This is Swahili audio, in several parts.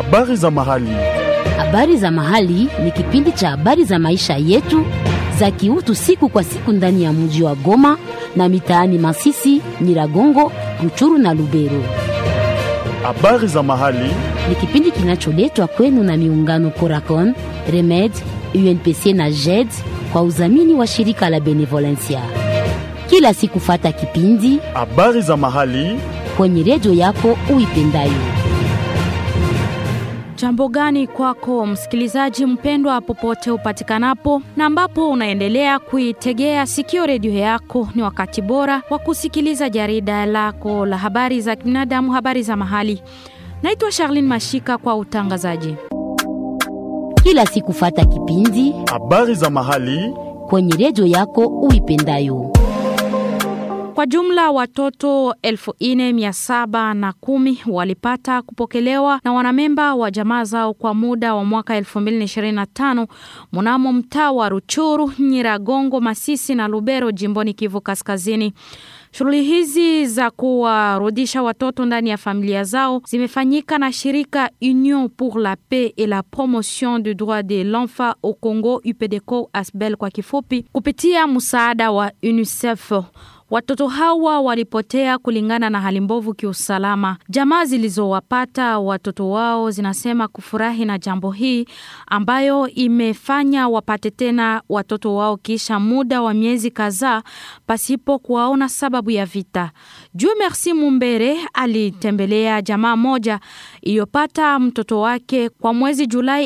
Habari za mahali. Habari za mahali ni kipindi cha habari za maisha yetu za kiutu siku kwa siku ndani ya mji wa Goma na mitaani Masisi, Nyiragongo, Ruchuru na Lubero. Habari za mahali. Ni kipindi kinacholetwa kwenu na miungano Coracon, Remed, UNPC na JED kwa udhamini wa shirika la Benevolencia. Kila siku fata kipindi Habari za mahali. kwenye redio yako uipendayo. Jambo gani kwako msikilizaji mpendwa, popote upatikanapo na ambapo unaendelea kuitegea sikio redio yako, ni wakati bora wa kusikiliza jarida lako la habari za binadamu, habari za mahali. Naitwa Charlene Mashika kwa utangazaji. Kila siku fata kipindi Habari za mahali. kwenye redio yako uipendayo. Kwa jumla watoto elfu ine mia saba na kumi walipata kupokelewa na wanamemba wa jamaa zao kwa muda wa mwaka 2025 mnamo mtaa wa Ruchuru, Nyiragongo, Masisi na Lubero jimboni Kivu Kaskazini. Shughuli hizi za kuwarudisha watoto ndani ya familia zao zimefanyika na shirika Union pour la paix et la promotion du droit de l'enfant au Congo, UPDCO ASBEL kwa kifupi, kupitia msaada wa UNICEF. Watoto hawa walipotea kulingana na hali mbovu kiusalama. Jamaa zilizowapata watoto wao zinasema kufurahi na jambo hii ambayo imefanya wapate tena watoto wao kisha muda wa miezi kadhaa pasipo kuwaona sababu ya vita. Jue Merci Mumbere alitembelea jamaa moja iliyopata mtoto wake kwa mwezi Julai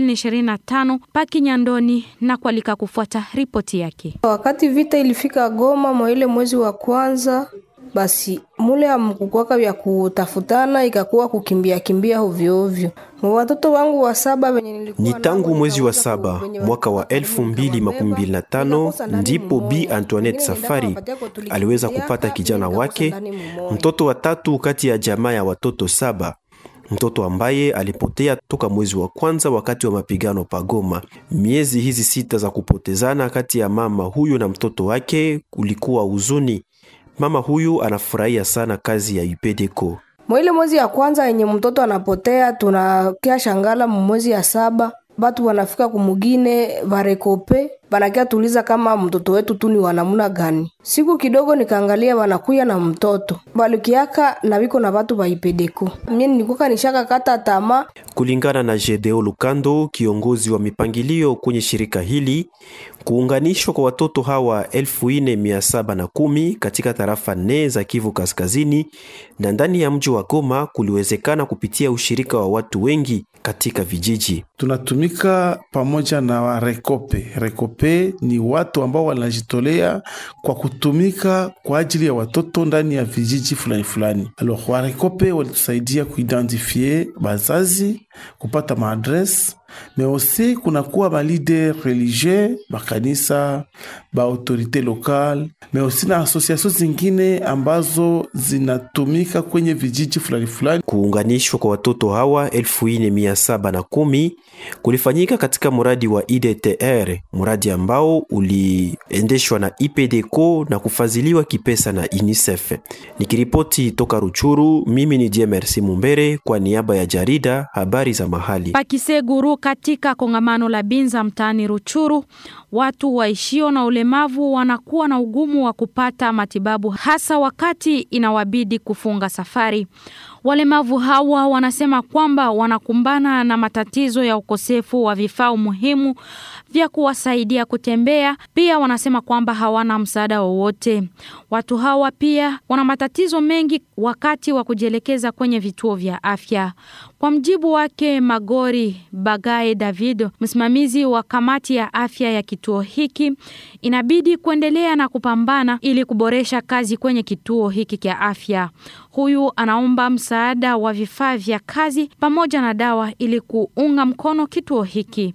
2025 paki Nyandoni na kualika kufuata ripoti yake. Wakati vita ilifika Goma mwa ile mwezi wa kwanza, basi mule amkukwaka vya kutafutana, ikakuwa kukimbia kimbia ovyo ovyo. Mwa watoto wangu wa saba wenye nilikuwa Ni nao, tangu mwezi wa nikaweza saba ku- wenye mwaka wa walikuwa elfu mbili makumi mbili na tano nikakosa ndani ndipo mmoja. Bi Antoinette Wengine Safari nikawapatia kwa tulikimbia, aliweza kupata kijana nikakosa wake, ndani mmoja. mtoto wa tatu kati ya jamaa ya watoto saba, mtoto ambaye alipotea toka mwezi wa kwanza wakati wa mapigano pagoma. Miezi hizi sita za kupotezana kati ya mama huyu na mtoto wake kulikuwa huzuni. Mama huyu anafurahia sana kazi ya UPDCO. Mwa ile mwezi ya kwanza yenye mtoto anapotea, tunakia shangala mwezi ya saba batu wanafika kumugine barekope banakia tuliza kama mtoto wetu tu ni wanamuna gani. Siku kidogo nikaangalia wanakuya na mtoto balukiaka na biko na batu baipedeko. Mimi nilikuwa nishaka kata tamaa Kulingana na Gedeo Lukando, kiongozi wa mipangilio kwenye shirika hili, kuunganishwa kwa watoto hawa elfu ine mia saba na kumi katika tarafa nne za Kivu Kaskazini na ndani ya mji wa Goma kuliwezekana kupitia ushirika wa watu wengi katika vijiji. tunatumika pamoja na wa Rekope. Rekope ni watu ambao wanajitolea kwa kutumika kwa ajili ya watoto ndani ya vijiji fulani fulani. Alors wa Rekope walitusaidia kuidentifie bazazi, kupata maadrese me aussi kunakuwa ba leader religieux makanisa ba autorite lokale me aussi na association zingine ambazo zinatumika kwenye vijiji fulani fulani. Kuunganishwa kwa watoto hawa elfu ine mia saba na kumi kulifanyika katika mradi wa IDTR, mradi ambao uliendeshwa na IPDCO na kufadhiliwa kipesa na UNICEF. Nikiripoti toka Ruchuru, mimi ni Jemersi Mumbere kwa niaba ya jarida habari za mahali. Pakiseguru katika kongamano la Binza mtaani Ruchuru, watu waishio na ulemavu wanakuwa na ugumu wa kupata matibabu hasa wakati inawabidi kufunga safari. Walemavu hawa wanasema kwamba wanakumbana na matatizo ya ukosefu wa vifaa muhimu vya kuwasaidia kutembea. Pia wanasema kwamba hawana msaada wowote. Watu hawa pia wana matatizo mengi wakati wa kujielekeza kwenye vituo vya afya. Kwa mjibu wake Magori Bagae David, msimamizi wa kamati ya afya ya kituo hiki, inabidi kuendelea na kupambana ili kuboresha kazi kwenye kituo hiki cha afya. Huyu anaomba msaada wa vifaa vya kazi pamoja na dawa ili kuunga mkono kituo hiki.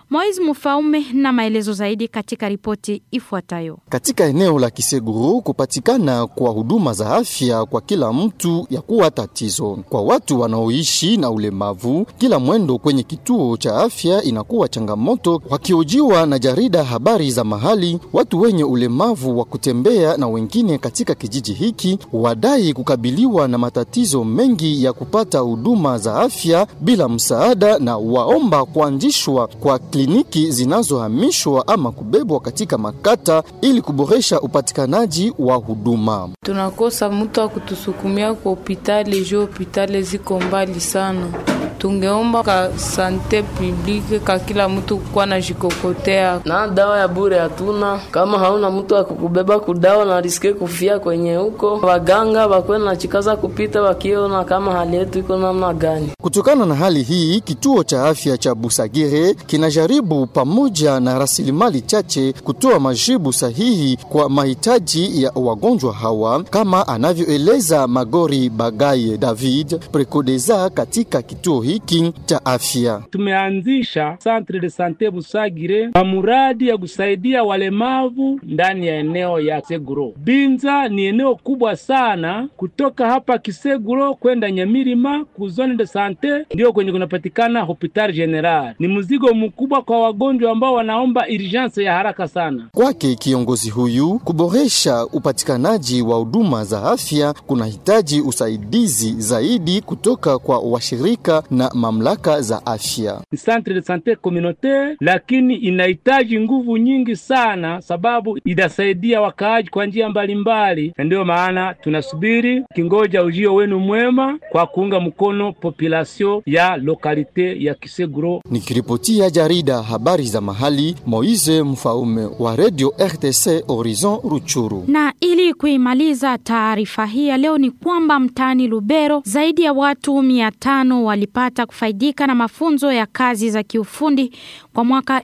Moise Mufaume na maelezo zaidi katika ripoti ifuatayo. Katika eneo la Kiseguru kupatikana kwa huduma za afya kwa kila mtu ya kuwa tatizo. Kwa watu wanaoishi na ulemavu, kila mwendo kwenye kituo cha afya inakuwa changamoto. Wakiojiwa na jarida habari za mahali, watu wenye ulemavu wa kutembea na wengine katika kijiji hiki wadai kukabiliwa na matatizo mengi ya kupata huduma za afya bila msaada, na waomba kuanzishwa kwa kliniki zinazohamishwa ama kubebwa katika makata ili kuboresha upatikanaji wa huduma. Tunakosa mtu wa kutusukumia kwa hopitali juu hopitali ziko mbali sana. Tungeomba ka sante publique ka kila mtu kuwa na jikokotea na dawa ya bure hatuna. Kama hauna mtu wa kukubeba kudawa na riske kufia kwenye huko, waganga wakwena na chikaza kupita wakiona kama hali yetu iko namna gani. Kutokana na hali hii, kituo cha afya cha Busagire kinajaribu pamoja na rasilimali chache kutoa majibu sahihi kwa mahitaji ya wagonjwa hawa, kama anavyoeleza Magori Bagaye David Prekodeza katika kituo hiki cha afya. Tumeanzisha Centre de Sante Busagire kwa muradi ya kusaidia walemavu ndani ya eneo ya Kiseguro. Binza ni eneo kubwa sana, kutoka hapa Kiseguro kwenda Nyamirima ku zone de sante ndio kwenye kunapatikana hopital general. Ni mzigo mkubwa kwa wagonjwa ambao wanaomba urgence ya haraka sana. Kwake kiongozi huyu, kuboresha upatikanaji wa huduma za afya kunahitaji usaidizi zaidi kutoka kwa washirika na mamlaka za afya. Ni centre de sante communautaire, lakini inahitaji nguvu nyingi sana, sababu itasaidia wakaaji kwa njia mbalimbali, na ndiyo maana tunasubiri kingoja ujio wenu mwema kwa kuunga mkono population ya lokalite ya Kiseguro. Nikiripotia jarida habari za mahali, Moise Mfaume wa Radio RTC Horizon Ruchuru. Na ili kuimaliza taarifa hii ya leo ni kwamba mtaani Lubero zaidi ya watu mia tano walipata kufaidika na mafunzo ya kazi za kiufundi kwa mwaka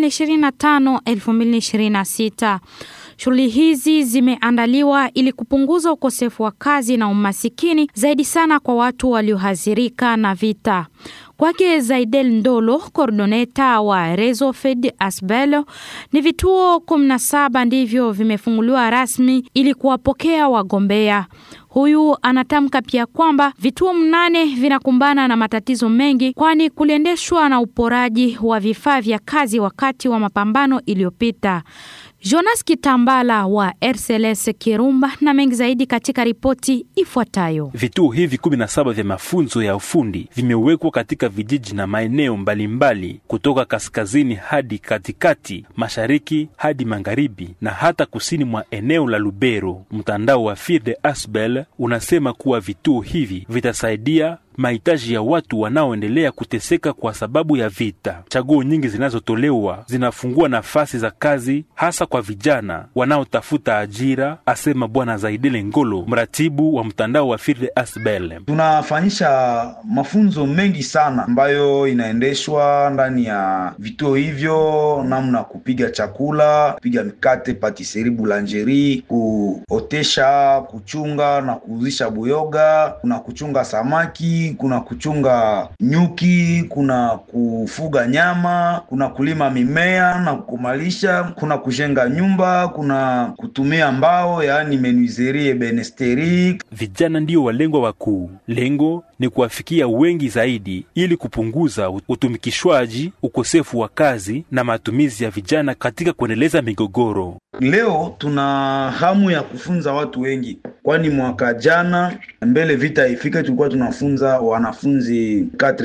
2025-2026. Shughuli hizi zimeandaliwa ili kupunguza ukosefu wa kazi na umasikini zaidi sana kwa watu waliohadhirika na vita. Kwake Zaidel Ndolo, kordoneta wa Rezo Fed Asbelo, ni vituo 17 ndivyo vimefunguliwa rasmi ili kuwapokea wagombea. Huyu anatamka pia kwamba vituo mnane vinakumbana na matatizo mengi, kwani kuliendeshwa na uporaji wa vifaa vya kazi wakati wa mapambano iliyopita. Jonas Kitambala wa RCLS Kirumba na mengi zaidi katika ripoti ifuatayo. Vituo hivi 17 vya mafunzo ya ufundi vimewekwa katika vijiji na maeneo mbalimbali kutoka kaskazini hadi katikati, mashariki hadi magharibi na hata kusini mwa eneo la Lubero. Mtandao wa Firde Asbel unasema kuwa vituo hivi vitasaidia mahitaji ya watu wanaoendelea kuteseka kwa sababu ya vita. Chaguo nyingi zinazotolewa zinafungua nafasi za kazi hasa kwa vijana wanaotafuta ajira, asema Bwana Zaidele Ngolo, mratibu wa mtandao wa Firde Asbel. Tunafanyisha mafunzo mengi sana ambayo inaendeshwa ndani ya vituo hivyo, namna kupiga chakula, kupiga mikate, patisserie, boulangerie, kuotesha, kuchunga na kuuzisha buyoga, kuna kuchunga samaki kuna kuchunga nyuki, kuna kufuga nyama, kuna kulima mimea na kumalisha, kuna kujenga nyumba, kuna kutumia mbao, yaani menuiserie benesteri. Vijana ndio walengwa wakuu. Lengo ni kuwafikia wengi zaidi ili kupunguza utumikishwaji, ukosefu wa kazi na matumizi ya vijana katika kuendeleza migogoro. Leo tuna hamu ya kufunza watu wengi, kwani mwaka jana mbele vita ifike, tulikuwa tunafunza wanafunzi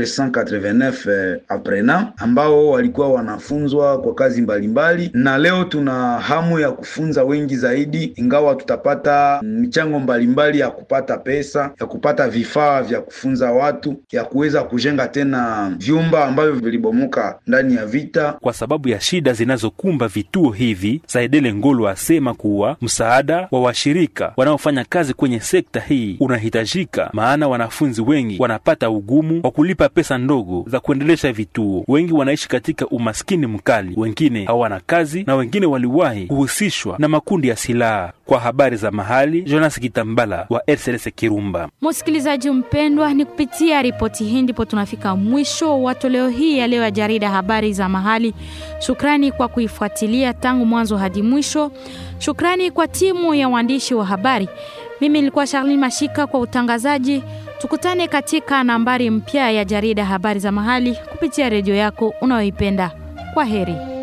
489 aprena ambao walikuwa wanafunzwa kwa kazi mbalimbali mbali. Na leo tuna hamu ya kufunza wengi zaidi, ingawa tutapata michango mbalimbali ya kupata pesa, ya kupata vifaa vya kufunza watu, ya kuweza kujenga tena vyumba ambavyo vilibomoka ndani ya vita. Kwa sababu ya shida zinazokumba vituo hivi, Saidele Ngolo asema kuwa msaada wa washirika wanaofanya kazi kwenye sekta hii unahitajika, maana wanafunzi wengi wanapata ugumu wa kulipa pesa ndogo za kuendelesha vituo. Wengi wanaishi katika umaskini mkali, wengine hawana kazi na wengine waliwahi kuhusishwa na makundi ya silaha. Kwa habari za mahali, Jonas Kitambala wa RCS Kirumba. Msikilizaji mpendwa, ni kupitia ripoti hii ndipo tunafika mwisho wa toleo hii ya leo ya jarida habari za mahali. Shukrani kwa kuifuatilia tangu mwanzo hadi mwisho. Shukrani kwa timu ya waandishi wa habari. Mimi nilikuwa Charlene Mashika kwa utangazaji. Tukutane katika nambari mpya ya jarida habari za mahali kupitia redio yako unayoipenda. Kwa heri.